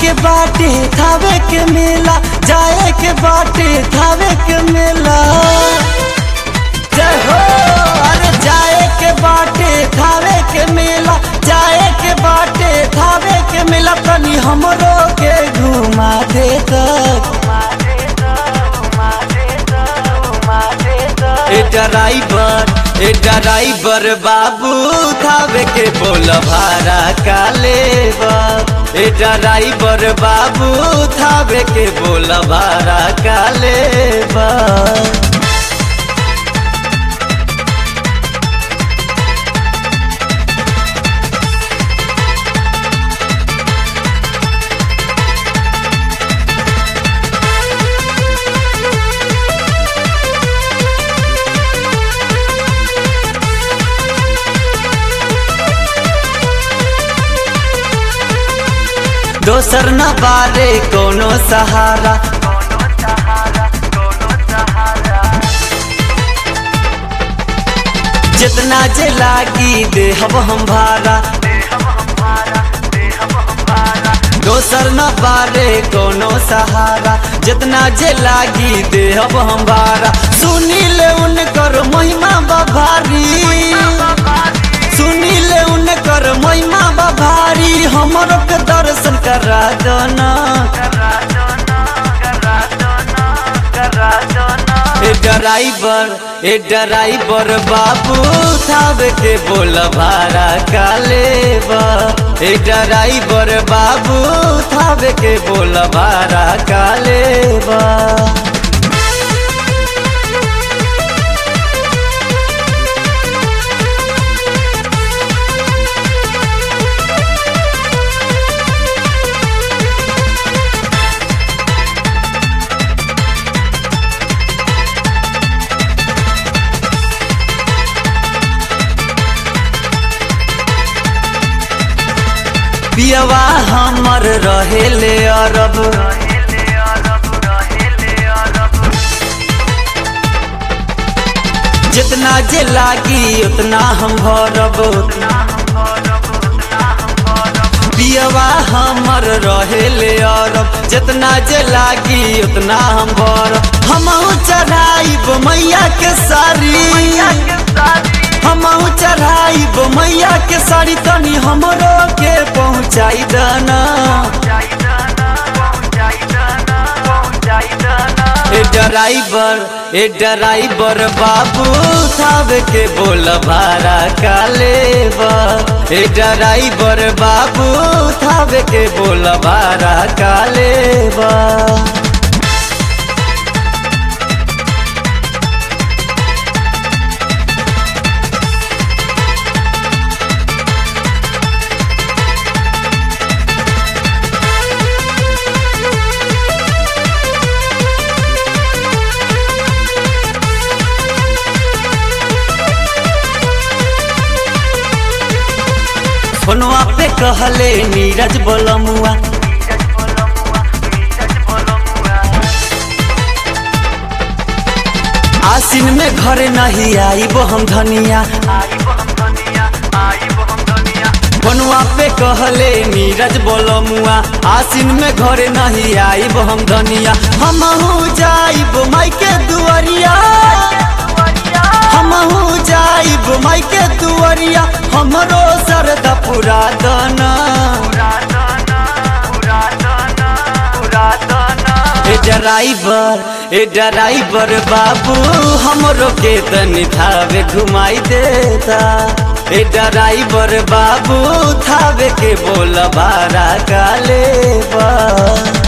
के बाटे थावे के मेला जाए के बाटे थावे के मेला जय हो अरे जाए के बाटे थावे के मेला जाए के बाटे थावे के मेला तनी हमरो के घुमा दे तक ए ड्राइवर ए ड्राइवर बाबू थावे के बोल भाड़ा का लेबा ए ड्राइवर बाबू थावे के बोल भाड़ा का लेबा दोसर न बारे कोनो सहारा जितना जे लागी देहब हम भारा दोसर न बारे कोनो सहारा जितना जे लागी देहब हम भारा सुनी ले उनकर महिमा बभारी सुनी ले उनकर महिमा बभारी हमरो के दर्शन करा दना ए ड्राइवर ए ड्राइवर बाबू थाव के बोल भाड़ा का लेबा ए ड्राइवर बाबू थाव के बोल भाड़ा का लेबा पियवा हमर रहेले अरब जितना जे लागी उतना हम भरब पियवा हमर रहेले अरब जितना जे लागी उतना हम भरब हमहू चढ़ाइब मैया के सारी हमहू चढ़ाइब मैया के साड़ी तनी हमरो के पहुँचाई दना ए ड्राइवर ए ड्राइवर बाबू थाव के बोल भाड़ा का लेबा ए ड्राइवर बाबू थाव के बोल भाड़ा का लेबा फोनवा पे कहले नीरज बोलमुआ आसिन में घरे नहीं आईब हम धनिया फोनवा पे कहले नीरज बोलमुआ आसिन में घरे नहीं आईब हम धनिया हमहू जाइब माई के दुआरिया हमहू जाइब माई के दुआरिया हमरो सरदा पुरा दना ए ड्राइवर ए ड्राइवर बाबू हमरो के तनी थावे घुमाई देता ए ड्राइवर बाबू थावे के बोल बारा का लेबा